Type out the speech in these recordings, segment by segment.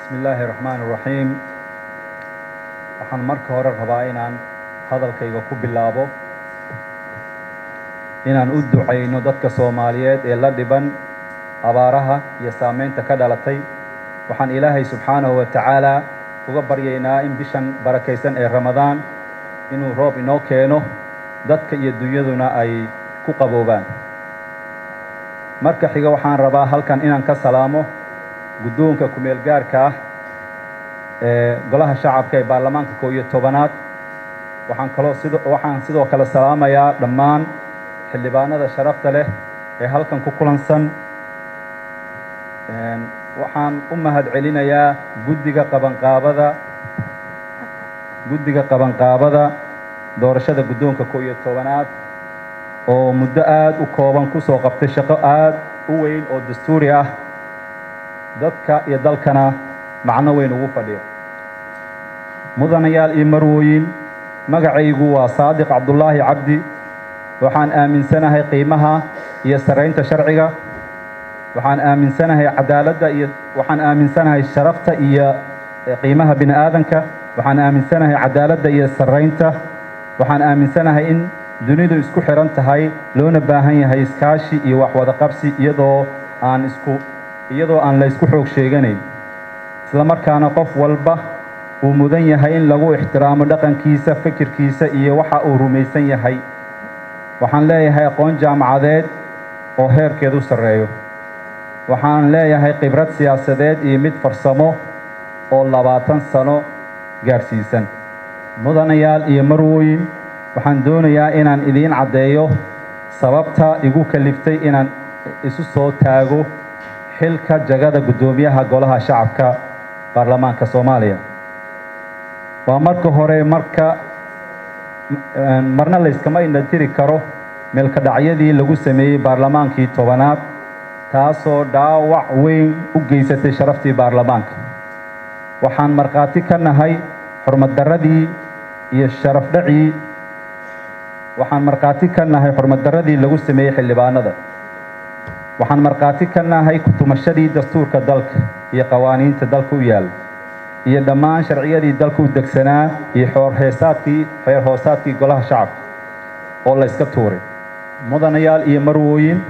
bismi illaahi raxmaan raxiim waxaan marka hore rabaa inaan hadalkayga ku bilaabo inaan u ducayno dadka soomaaliyeed ee la dhiban abaaraha iyo saameynta ka dhalatay waxaan ilaahay subxaanahu wa tacaala uga baryaynaa in bishan barakaysan ee ramadaan inuu roob inoo keeno dadka iyo dunyaduna ay ku qaboobaan marka xiga waxaan rabaa halkan inaan ka salaamo guddoonka kumeel gaarka ah ee golaha shacabka ee baarlamaanka koo iyo tobanaad waxaan kaloo sid waxaan sidoo kale salaamayaa dhammaan xildhibaanada sharafta leh ee halkan ku kulansan waxaan u mahad celinayaa guddiga qabanqaabada guddiga qabanqaabada doorashada guddoonka koo iyo tobanaad oo muddo aada u kooban ku soo qabtay shaqo aada u weyn oo dastuuri ah dadka iyo dalkana macno weyn ugu fadhiyo mudanayaal iyo marwooyin magacaygu waa saadiq cabdullaahi cabdi waxaan aaminsanahay qiimaha iyo saraynta sharciga waxaan aaminsanahay cadaaladda iyo waxaan aaminsanahay sharafta iyo qiimaha bini aadanka waxaan aaminsanahay cadaaladda iyo saraynta waxaan aaminsanahay in dunidu isku xihan tahay loona baahan yahay iskaashi iyo waxwada qabsi iyadoo aan isku iyadoo aan la ysku xoog sheeganayn isla markaana qof walba uu mudan yahay in lagu ixtiraamo dhaqankiisa fikirkiisa iyo waxa uu rumaysan yahay waxaan leeyahay aqoon jaamacadeed oo heerkeedu sarreeyo waxaan leeyahay khibrad siyaasadeed iyo mid farsamo oo labaatan sano gaadhsiisan mudanayaal iyo marwooyin waxaan doonayaa inaan idiin caddeeyo sababta igu kaliftay inaan isu soo taago xilka jagada guddoomiyaha golaha shacabka baarlamaanka soomaaliya waa marka hore marka marna layskama indhatiri karo meelkadhacyadii lagu sameeyey baarlamaankii tobanaad taasoo dhaawac weyn u geysatay sharaftii baarlamaanka waxaan markhaati ka nahay xurmaddarradii iyo sharafdhacii waxaan markhaati ka nahay xurmaddarradii lagu sameeyey xildhibaanada waxaan markhaati ka nahay kutumashadii dastuurka dalka iyo qawaaniinta dalka u yaalla iyo dhammaan sharciyadii dalka u degsanaa iyo xoorheesaadkii xeer hoosaadkii golaha shacabka oo la yska tuuray mudanayaal iyo marwooyin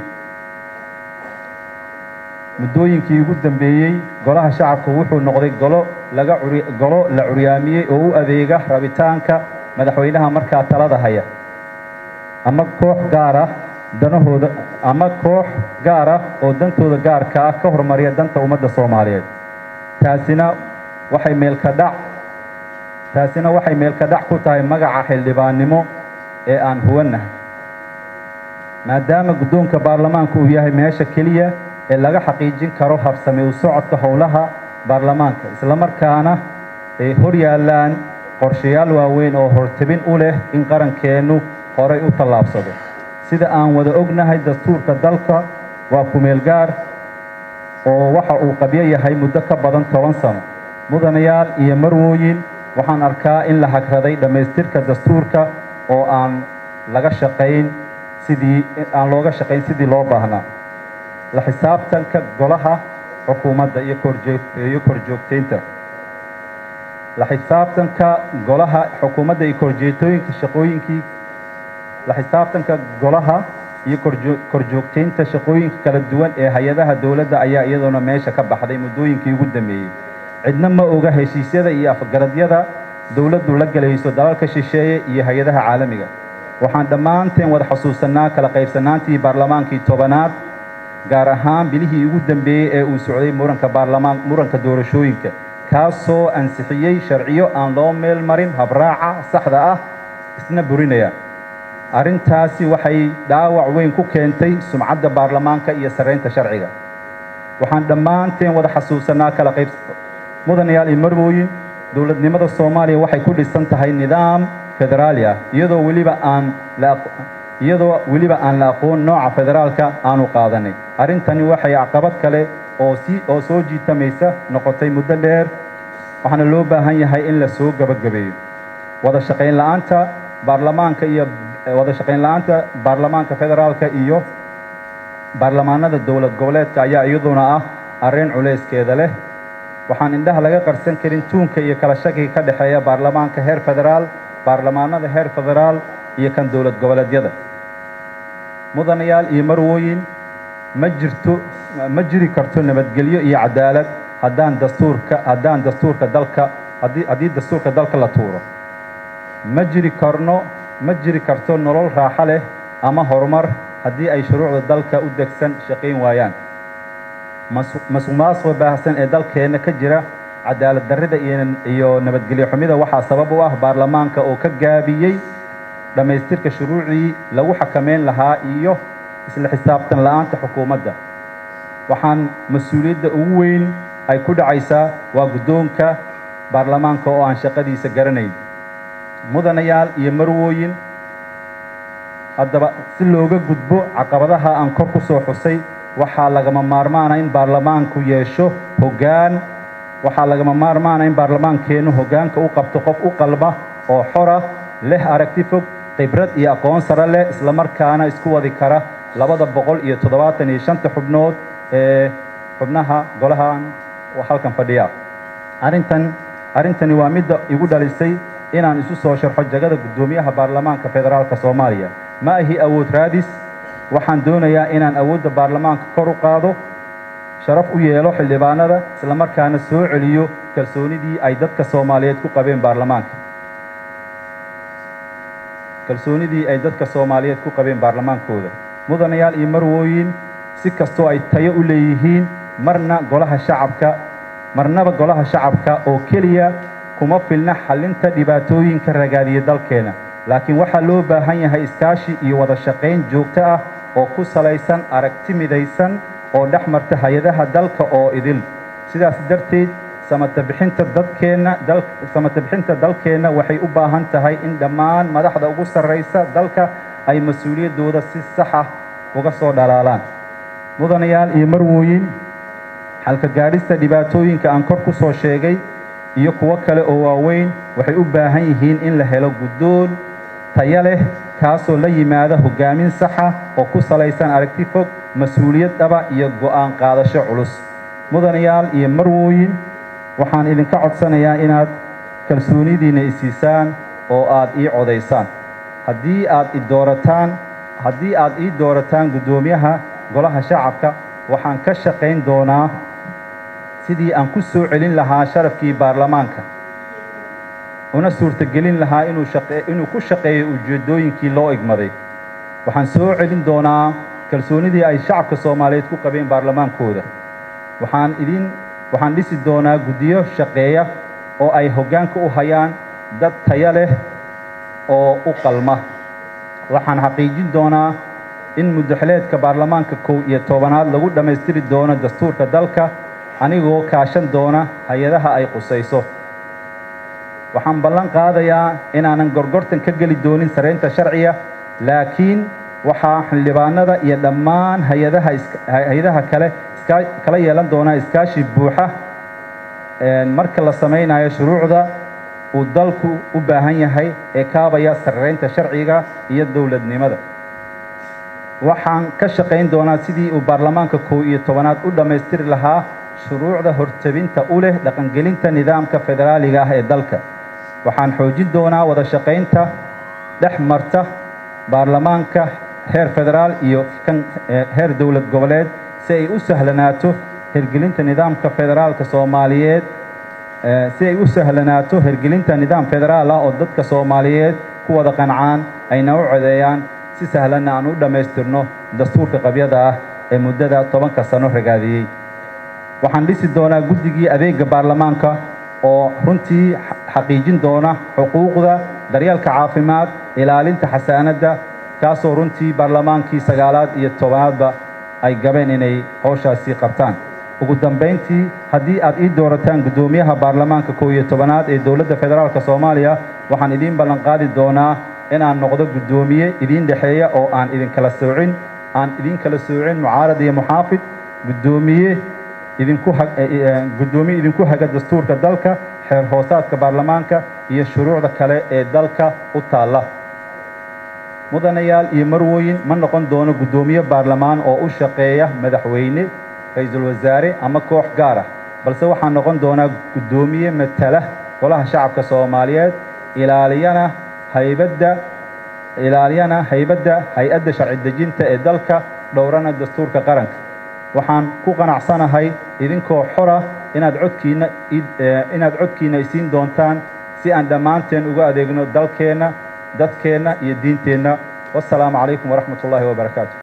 muddooyinkii ugu dambeeyey golaha shacabka wuxuu noqday golo laga golo la curyaamiyey oo u adeega rabitaanka madaxweynaha markaa talada haya ama koox gaar ah danahooda ama koox gaar ah oo dantooda gaarka ah ka hormariya danta ummadda soomaaliyeed taasina waxay meelka dhac taasina waxay meelka dhac ku tahay magaca xildhibaannimo ee aan huwannahay maadaama guddoonka baarlamaanka uu yahay meesha keliya ee laga xaqiijin karo habsami u socodka howlaha baarlamaanka islamarkaana ay hor yaallaan qorshayaal waaweyn oo hortebin u leh in qarankeennu horay u tallaabsado sida aan wada ognahay dastuurka dalka waa kumeel gaar oo waxa uu qabyo yahay muddo ka badan toban sano mudanayaal iyo marwooyin waxaan arkaa in la hagraday dhammaystirka dastuurka oo aan laga shaqayn sidii aan looga shaqayn sidii loo baahnaa la xisaabtanka golaha xukuumadda iyo korjeiyo korjoogtaynta la xisaabtanka golaha xukuumadda iyo korjeetooyinka shaqooyinkii la xisaabtanka golaha iyo korjoogtaynta shaqooyinka kala duwan ee hay-adaha dowladda ayaa iyadoona meesha ka baxday muddooyinkii ugu dambeeyey cidna ma oga heshiisyada iyo afgaradyada dowladdu la gelayso dalalka shisheeye iyo hay-adaha caalamiga waxaan dhammaanteen wada xusuusannaa kala qaybsanaantii baarlamaankii tobanaad gaar ahaan bilihii ugu dambeeyey ee uu socday muranka baarlamaan muranka doorashooyinka kaasoo ansixiyey sharciyo aan loo meel marin habraaca saxda ah isna burinaya arrintaasi waxay dhaawac weyn ku keentay sumcadda baarlamaanka iyo sarraynta sharciga waxaan dhammaanteen wada xasuusannaa kala qayb mudanayaal iyo marwooyin dowladnimada soomaaliya waxay ku dhisan tahay nidaam federaali ah iyadoo weliba aan la iyadoo weliba aan la aqoon nooca federaalka aanu qaadanay arrintani waxay caqabad kale oo si oo soo jiitamaysa noqotay muddo dheer waxaana loo baahan yahay in la soo gabagabeeyo wada shaqayn la-aanta baarlamaanka iyo wada shaqayn la-aanta baarlamaanka federaalka iyo baarlamaanada dowlad goboleedka ayaa iyaduna ah arrin culayskeeda leh waxaan indhaha laga qarsan karin tuunka iyo kala shakiga ka dhexeeya baarlamaanka heer federaal baarlamaanada heer federaal iyo kan dowlad goboleedyada mudanayaal iyo marwooyin ma jirto ma jiri karto nabadgelyo iyo cadaalad haddaan dastuurka haddaan dastuurka dalka haddii haddii dastuurka dalka la tuuro ma jiri karno ma jiri karto nolol raaxo leh ama horumar haddii ay shuruucda dalka u degsan shaqayn waayaan masuq maasuqa baahsan ee dalkeenna ka jira cadaalad darrida iyo nabadgelyo xumida waxaa sabab u ah baarlamaanka oo ka gaabiyey dhammaystirka shuruucdii lagu xakameyn lahaa iyo isla xisaabtan la'aanta xukuumadda waxaan mas-uuliyadda ugu weyn ay ku dhacaysaa waa guddoonka baarlamaanka oo aan shaqadiisa garanayn mudanayaal iyo marwooyin haddaba si looga gudbo caqabadaha aan kor ku soo xusay waxaa lagama maarmaana in baarlamaanku yeesho hoggaan waxaa lagama maarmaana in baarlamaankeennu hoggaanka u qabto qof u qalma oo xora leh aragti fog khibrad iyo aqoon sare leh islamarkaana isku wadi kara labada boqol iyo toddobaatan iyo shanta xubnood ee xubnaha golahan halkan fadhiya arrintan arrintani waa midda igu dhalisay inaan isu soo sharxo jagada guddoomiyaha baarlamaanka federaalka soomaaliya ma ahi awood raadis waxaan doonayaa inaan awoodda baarlamaanka kor u qaado sharaf u yeelo xildhibaanada islamarkaana soo celiyo kalsoonidii ay dadka soomaaliyeed ku qabeen baarlamaanka kalsoonidii ay dadka soomaaliyeed ku qabeen baarlamaankooda mudanayaal iyo marwooyin si kastoo ay tayo u leeyihiin marna golaha shacabka marnaba golaha shacabka oo keliya kuma filna xallinta dhibaatooyinka ragaadiya dalkeena laakiin waxaa loo baahan yahay iskaashi iyo wada shaqayn joogto ah oo ku salaysan aragti midaysan oo dhex marta hay-adaha dalka oo idil sidaas darteed samata bixinta dadkeenna dal samata bixinta dalkeenna waxay u baahan tahay in dhammaan madaxda ugu sarraysa dalka ay mas-uuliyaddooda si sax ah uga soo dhalaalaan mudanayaal iyo marwooyin xalka gaadhista dhibaatooyinka aan kor ku soo sheegay iyo kuwo kale oo waaweyn waxay u baahan yihiin in la helo guddoon tayo leh kaasoo la yimaada hoggaamin saxa oo ku salaysan aragti fog mas-uuliyad dhaba iyo go'aan qaadasho culus mudanayaal iyo marwooyin waxaan idinka codsanayaa inaad kalsoonidiinna isiisaan oo aad ii codaysaan haddii aad i doorataan haddii aad ii doorataan guddoomiyaha golaha shacabka waxaan ka shaqayn doonaa sidii aan ku soo celin lahaa sharafkii baarlamaanka una suurtagelin lahaa inuu inuu ku shaqeeyo ujeeddooyinkii loo igmaday waxaan soo celin doonaa kalsoonidii ay shacabka soomaaliyeed ku qabeen baarlamaankooda waxaan idin waxaan dhisi doonaa guddiyo shaqeeya oo ay hoggaanka u hayaan dad tayo leh oo u qalma waxaan xaqiijin doonaa in muddaxileedka baarlamaanka kow iyo tobanaad lagu dhammaystiri doono dastuurka dalka anigoo kaashan doona hay-adaha ay qusayso waxaan ballan qaadayaa inaanan gorgortan ka geli doonin saraynta sharciga laakiin waxaa xildhibaanada iyo dhammaan hay-adaha hay-adaha kale kala yeelan doonaa iskaashi buuxa marka la samaynayo shuruucda uu dalku u baahan yahay ee kaabaya sarraynta sharciga iyo dowladnimada waxaan ka shaqayn doonaa sidii uu baarlamaanka kow iyo tobanaad u dhammaystiri lahaa shuruucda hortabinta u leh dhaqangelinta nidaamka federaaliga ah ee dalka waxaan xoojin doonaa wada shaqaynta dhex marta baarlamaanka heer federaal iyo kan heer dowlad goboleed si ay u sahlanaato hergelinta nidaamka federaalka soomaaliyeed si ay u sahlanaato hergelinta nidaam federaal ah oo dadka soomaaliyeed ku wada qancaan ayna u codeeyaan si sahlanna aan u dhammaystirno dastuurka qabyada ah ee muddada tobanka sano ragaadiyey waxaan dhisi doonaa guddigii adeega baarlamaanka oo runtii xaqiijin doona xuquuqda daryeelka caafimaad ilaalinta xasaanadda kaasoo runtii baarlamaankii sagaalaad iyo tobanaadba ay gabeen inay howshaasi qabtaan ugu dambayntii haddii aad ii doorataan guddoomiyaha baarlamaanka kow iyo tobanaad ee dowladda federaalka soomaaliya waxaan idiin ballanqaadi doonaa inaan noqdo guddoomiye idiin dhexeeya oo aan idinkala soocin aan idiin kala soocin mucaarad iyo muxaafid guddoomiye idinku guddoomiye idinku haga dastuurka dalka xeer hoosaadka baarlamaanka iyo shuruucda kale ee dalka u taalla mudanayaal iyo marwooyin ma noqon doono guddoomiye baarlamaan oo u shaqeeya madaxweyne ra-iisul wasaare ama koox gaar ah balse waxaan noqon doonaa guddoomiye matala golaha shacabka soomaaliyeed ilaaliyana haybadda ilaaliyana haybadda hay-adda sharci dejinta ee dalka dhowrana dastuurka qaranka waxaan ku qanacsanahay idinkoo xora inaad codkiinna inaad codkiinna isiin doontaan si aan dhammaanteen uga adeegno dalkeenna dadkeenna iyo diinteenna wassalaamu calaykum waraxmat ullaahi wabarakaatu